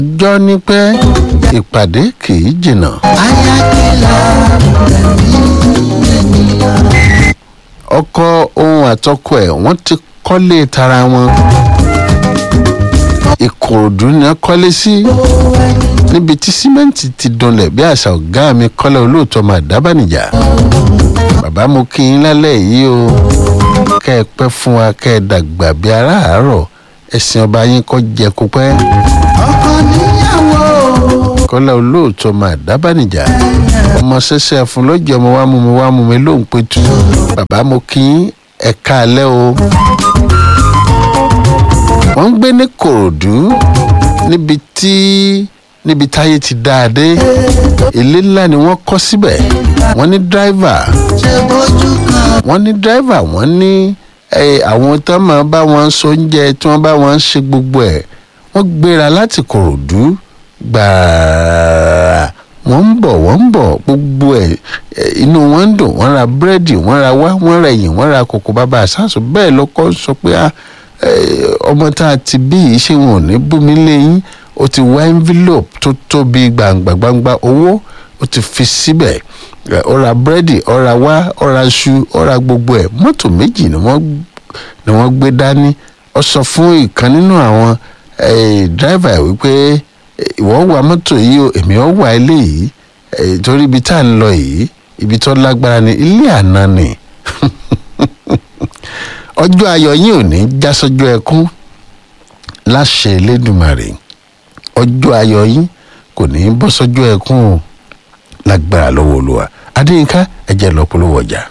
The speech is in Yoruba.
jọ ní pé ìpàdé kì í jìnnà. ayakela ọkọ ohun àtọkọ ẹ̀ wọ́n ti kọ́lé tara wọn. ìkòròdú ni wọ́n kọ́lé sí níbi tí símẹ́ǹtì ti dunlẹ̀ bí àṣà ọ̀gá mi kọ́lé olóòótọ́ máa dábànìjà. bàbá mo kí yín lálẹ́ yìí o kẹ́ ẹ pẹ́ fún wa kẹ́ ẹ dàgbà bí aráàárọ̀ ẹ̀sìn ọba yín kọ́ jẹ kó pẹ́. ọkọ níyàwó kọ́lá olóòótọ́ máa dábànìjà ọmọ ṣẹṣẹ fún lọ́jọ́ ọmọ wa mú mi wá mú mi lóhùn pé tu bàbá mo kí yín ẹ káalẹ́ o. wọ́n ń gbé ní kòròdú níbi tí níbi táyé ti dáadé ilé ńlá ni wọ́n kọ́ síbẹ̀ wọ́n ní dráìvà ṣe bójú kan wọ́n ní dráìvà wọ́n ní eh, àwọn tó máa bá wọn so oúnjẹ tí wọ́n bá wọn ṣe gbogbo ẹ̀ wọ́n gbéra láti kòròdú gbàrà wọ́n ń bọ̀ wọ́n ń bọ̀ gbogbo ẹ̀ eh, inú wọn ń dùn wọ́n ra búrẹ́dì wọ́n ra wá wọ́n ra ẹ̀yìn wọ́n ra kòkó bàbá àṣàṣù bẹ́ẹ̀ lọ́kọ́ sọ pé ah, eh, ọmọ tá a ti bí yìí ṣé wọn ò ní bú mi léyìn ó ti wá envelope tó tóbi gbàǹgbà gbàǹgbà owó ó ti fi síbẹ̀ Eh, ó ra búrẹ́dì ó ra wá ó ra iṣu ó ra gbogbo ẹ̀ mọ́tò méjì ni wọ́n ni wọ́n gbé dání ó sọ fún ìkan nínú àwọn eh, dráìvà ẹ̀ wípé eh, ìwọ wa mọ́tò yìí o èmi ó wà eléyìí eh, torí ibi tá à ń lọ yìí ibi tó lágbára ni ilé àná ni ọjọ́ ayọ̀ yín ò ní já sọ́jọ́ ẹkún láṣẹ Elédùmarè ọjọ́ ayọ̀ yín kò ní bọ́ sọ́jọ́ ẹkún o lágbára lọ́wọ́ Olúwa Adéyínká ẹ̀jẹ̀ lọ́pọ̀lọpọ̀ ọjà.